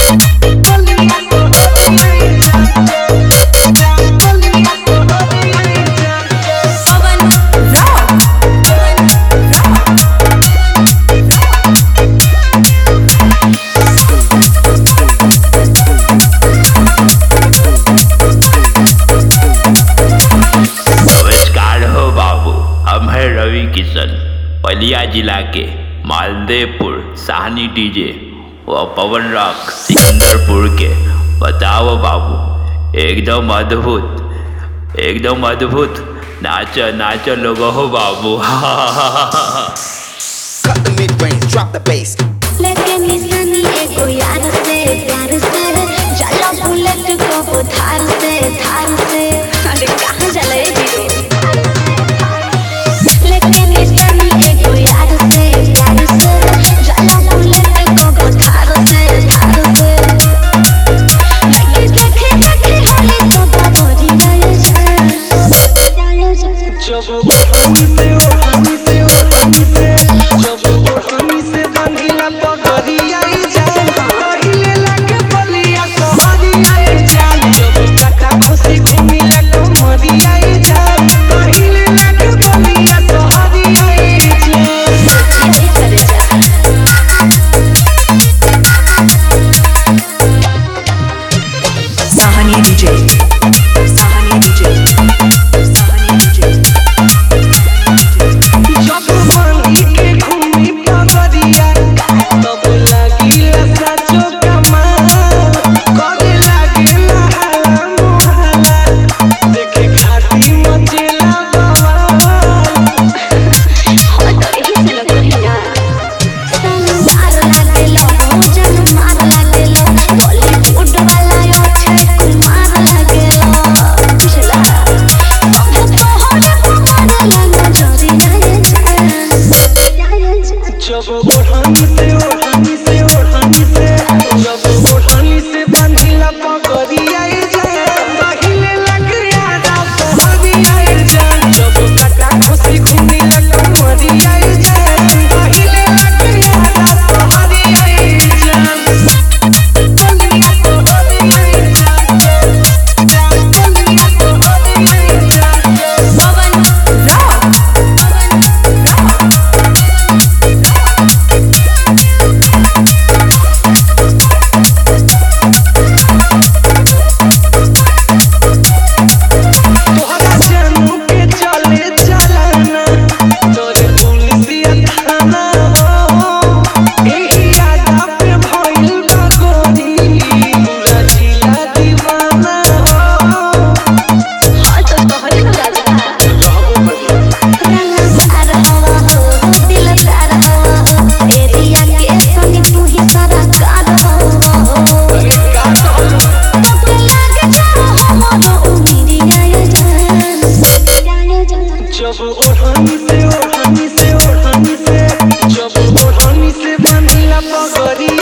पवन rock पवन rock नमस्कार हो बाबू हम हैं रवि किशन बलिया जिला के मालदेवपुर साहनी डीजे व पवन रॉक सिकंदरपुर के बताओ बाबू एकदम अद्भुत एकदम अद्भुत नाच नाच लोग हो बाबू Cut the mid range, drop the bass. लेके निशानी एगो यार से प्यार से चलो बुलेट को वो धार से धार से अरे कहाँ चले हीरो लेके निशानी एगो यार से प्यार से चलो बुलेट को वो धार से धार से देखे देखे देखे हाले तो बाबरी गए जान गए जान जब ओढ़नी से ओढ़नी से ओढ़नी से जब ओढ़नी से बंधिला पगड़ी आई जाए पहिले लगे बलिया सहरी आई जाए जब काटा खुशी घूमी लगे मरी आई जाए पहिले लगे बलिया सहरी आई जाए यही करे जान Sahani DJ Sahani DJ Sahani DJ जब बंधी के घूमी पगड़िया तब लागिला साचो कमाल करे लागिला हाला मोहाला देखे खाती मचेला बवाल और तो यही से लोग कहिया संसार लागे लो भोजन मार लागे लो बॉलीवुड वाला यो छे कुमार लागे लो पिछला अब तो हो रे हमारे लंगा जोरी जाए जाए जाए जाए जब ओढ़नी से ओढ़नी से ओढ़नी से जब ओढ़नी से बंधिला पगड़ी आई जाए पहिले लग यादा सहरी आई जाए जब काटा खुशी घूमी लग मरी आई जाए पहिले लग यादा सहरी आई जाए बलिया सहरी आई जाए बलिया सहरी आई जाए पवन रॉक पवन रॉक तोहरा जानू के चले चलना तोरे पुलिसिया थाना हो एही यादा पे भइल बा गोरी पूरा जिला दीवाना हो और तो तोहरे लो राजा रंगदार हवा हो दिलदार हवा हो एरिया के संग तू ही सारा कार हो अरे का कहलू तब लागे जाओ हमारो उम्मीदिया ये जान जाए जान जब ओढ़नी से ओढ़नी से ओढ़नी से जब ओढ़नी से बंधिला पगड़ी